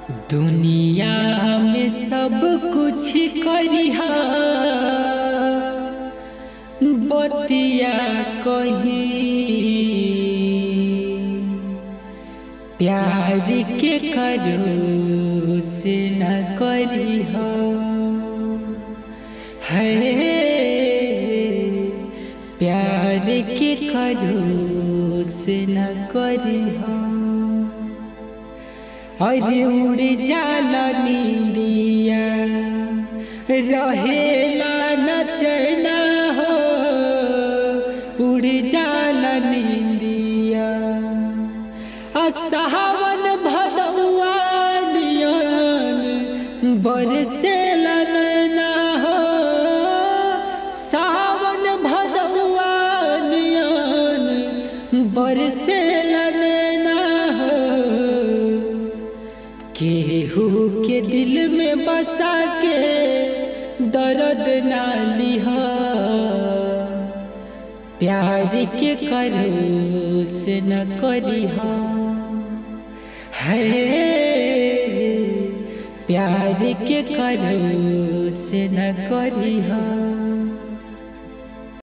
दुनिया में सब कुछ करिहा बतिया कही प्यार के करो से न करिह है प्यार के करो से न करिह अरे उड़ जाला नींदिया रहेला न चैना हो उड़ जाला नींदिया असहावन भदौआ नियन बरसेला नैना हो सावन भदौआ नियन बरसेला नैना हो केहू के दिल में बसा के दर्द ना लिह प्यार के करो से न करिह है प्यार के करो से न करिह